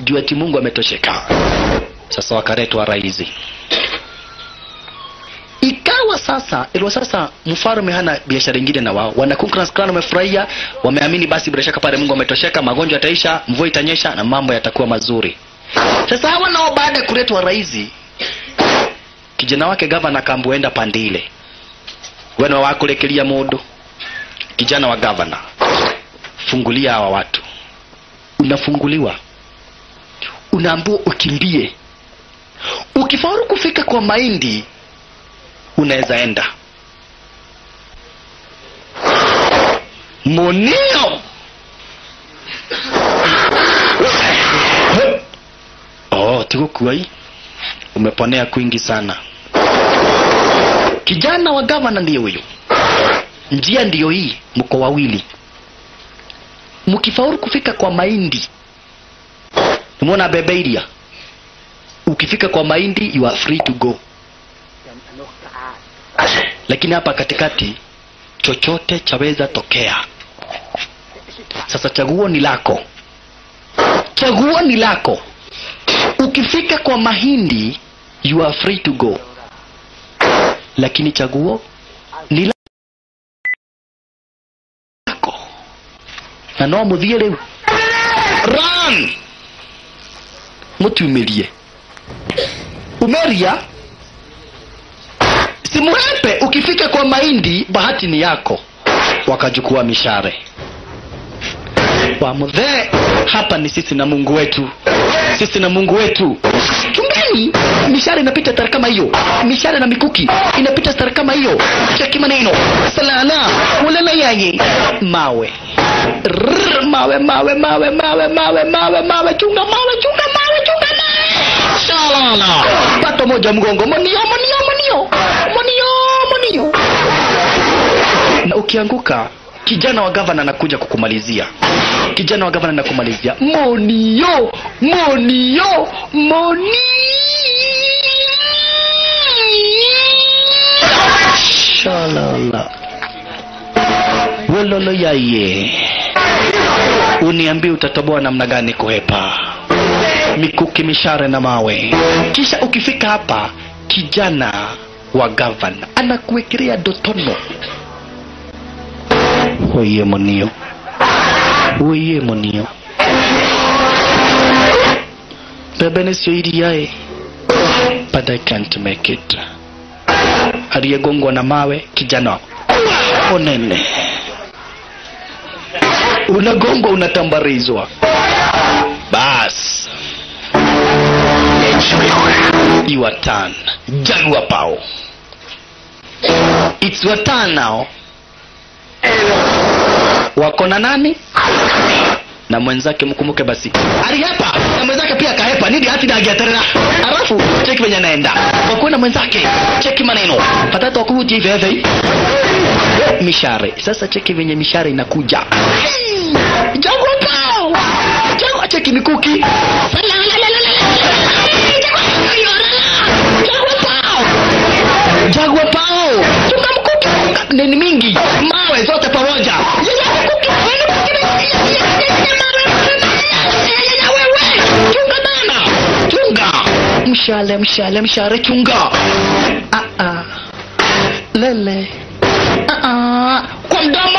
juu ati mungu ametosheka sasa wakaletwa raizi ikawa sasa ilikuwa sasa mfalme hana biashara ingine na wao wana Ku Klux Klan wamefurahia wameamini basi bila shaka pale mungu ametosheka magonjwa yataisha mvua itanyesha na mambo yatakuwa mazuri sasa hawa nao baada ya kuletwa raizi kijana wake gavana akambuenda pande ile wena wakurekeria mundu kijana wa gavana fungulia hawa watu unafunguliwa unaambiwa ukimbie ukifaulu kufika kwa mahindi unaweza enda monio oh tigukuai umeponea kwingi sana kijana wa gavana ndiye huyu njia ndiyo hii mko wawili mkifaulu kufika kwa mahindi umeona bebeiria ukifika kwa mahindi you are free to go lakini hapa katikati chochote chaweza tokea sasa chaguo ni lako chaguo ni lako ukifika kwa mahindi you are free to go lakini chaguo ni lako na no muthie riu run mutiumirie umeria simuhepe ukifika kwa mahindi bahati ni yako wakachukua mishare wamudhee hapa ni sisi na mungu wetu sisi na mungu wetu chungeni mishare inapita stara kama hiyo mishare na mikuki inapita stara kama hiyo cheki maneno salala ulala yaye mawe Rrr, mawe mawe mawe mawe mawe mawe mawe chunga mawe chunga mawe chunga mawe shalala pato moja mgongo monio monio monio monio monio na ukianguka kijana wa gavana anakuja kukumalizia kijana wa gavana anakumalizia monio monio moni shalala wololo yaye uniambie utatoboa namna gani kuhepa mikuki mishare na mawe kisha ukifika hapa kijana wa gavana anakuwekelea dotono oye monio oye monio bebe nisio iriae but i can't make it aliyegongwa na mawe kijana onene unagongwa unatambarizwa bas your turn jagua pao it's your turn now wako na nani na mwenzake mkumbuke basi alihepa na mwenzake pia akahepa nidi hati dagiaterera alafu cheki venye anaenda wakuwe na mwenzake cheki maneno patata wakuvutia hivi hivi mishare sasa cheki venye mishare inakuja jagwa pao jagwa cheki mikuki jagwa pao jagwa pao chunga mkuki nini mingi mawe zote pamoja chunga bana chunga mshale mshale mshare chunga ah -ah. lele ah -ah. kwa mdomo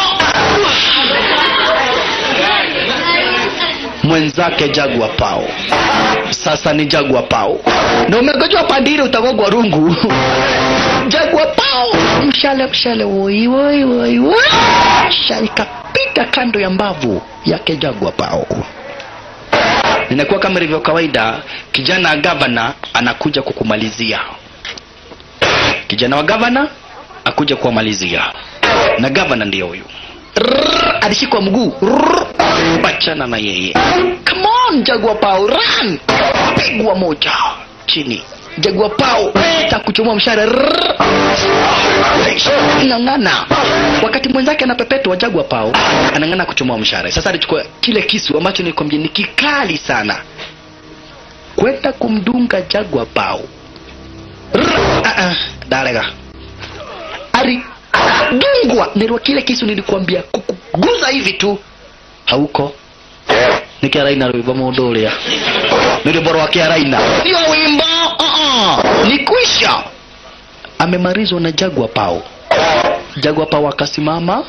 mwenzake jagwa pao sasa ni jagwa pao na umegojwa pandiri utagogwa rungu jagwa pao mshale mshale woi woi woi woi shale kapita kando ya mbavu yake jagwa pao inakuwa kama ilivyo kawaida kijana wa gavana anakuja kukumalizia kijana wa gavana akuja kuwamalizia na gavana ndiyo huyu Rrrr, alishikwa mguu Rrrr, wachana na yeye come on jagua pao run pigwa moja chini jagua pao takuchomoa mshare Rrrr. ng'ang'ana wakati mwenzake anapepetwa jagua pao anang'ana kuchomoa mshare sasa alichukua kile kisu ambacho nikwambia ni kikali sana kwenda kumdunga jagua pao Rrrr. Ah, ah, darega alidungwa nilwa kile kisu nilikuambia kukuguza hivi tu hauko nä kä araina rwä mbo må ndå å rä a nä rwä mbo rwake araina sio wimbo uh-uh. ni kwisha amemarizwa na jagwa pao jagwa pao akasimama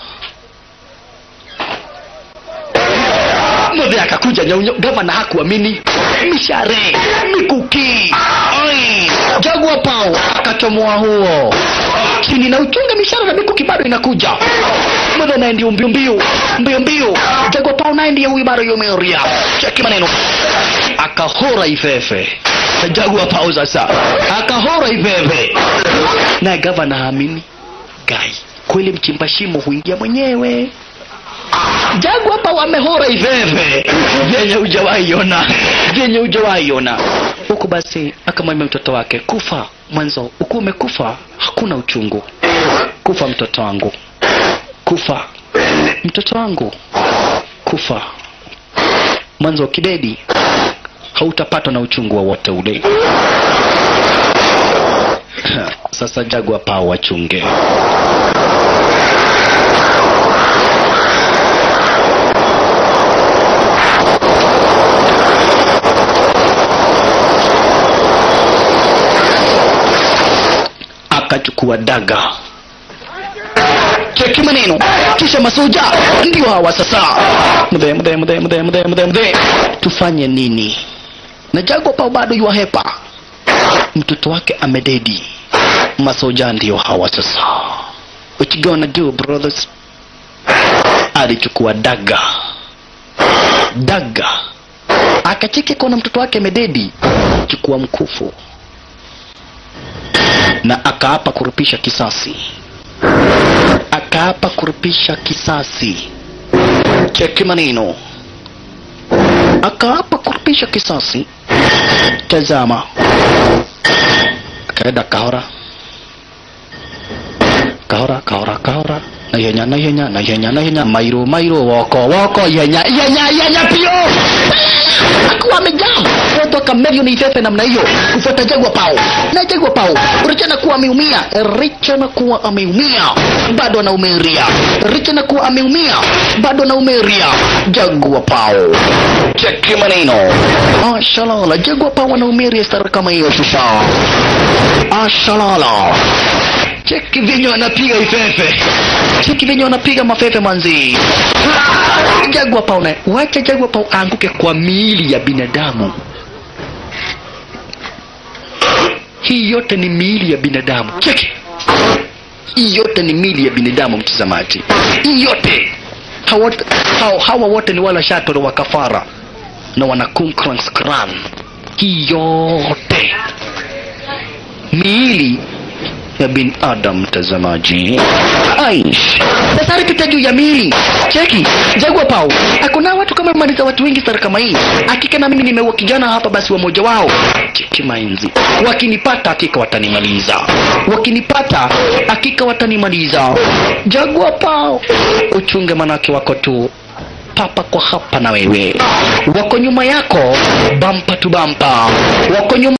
mothe akakuja nyaunyo gavana hakuamini mishare mikuki Ai, jagwa pao akachomoa huo chini na uchunga mishara na mikuki bado inakuja mothe naye ndio mbio mbio mbio mbio jagwa pao naye ndiye huyu bado yumeria cheki maneno akahora ifefe jagwa pao sasa akahora ifefe naye gavana haamini gai kweli mchimba shimo huingia mwenyewe jagu hapa wamehora iveve vyenye ujawaiona vyenye ujawaiona huku basi akamwambia mtoto wake kufa mwanzo ukiwa umekufa hakuna uchungu kufa mtoto wangu kufa mtoto wangu kufa mwanzo kidedi hautapatwa na uchungu wowote ule sasa jagwa pao wachunge akachukua daga cheki maneno kisha masoja ndio hawa sasa mdhe mdhe mdhe mdhe mdhe mdhe mdhe tufanye nini na jago pao bado yuahepa mtoto wake amededi masoja ndio hawa sasa what you gonna do brothers alichukua daga daga akacheki kona mtoto wake amededi chukua mkufu na akaapa kurupisha kisasi akaapa kurupisha kisasi cheki maneno akaapa kurupisha kisasi tazama kaenda kahora kahora kahora kahora na ihenya na ihenya na ihenya na ihenya mairo mairo woko woko ihenya ihenya ihenya pio akuwa amejaa watu akamerio ni ifefe namna hiyo kufuata jagwa pao na jagwa pao richa na kuwa ameumia richa na kuwa ameumia bado anaumeria richa na kuwa ameumia bado anaumeria jagwa pao cheki maneno ashalala jagwa pao anaumeria stara kama hiyo sasa ashalala cheki venye wanapiga ifefe cheki venye wanapiga mafefe manzi jagwa pao na wacha jagwa pao aanguke kwa miili ya binadamu hii yote ni miili ya binadamu cheki hii yote ni miili ya binadamu mtazamaji hii yote hawa, hawa, hawa wote ni wala shatoro wa kafara na wana Kunklans Klan hii yote miili ya binadamu mtazamaji aish sasa alipita juu ya miili cheki jagwa pao hakuna watu kama maliza watu wengi sana kama hii hakika na mimi nimeua kijana hapa basi wamoja wao cheki mainzi wakinipata hakika watanimaliza wakinipata hakika watanimaliza jagwa pao uchunge manake wako tu papa kwa hapa na wewe wako nyuma yako bampa tu bampa wako nyuma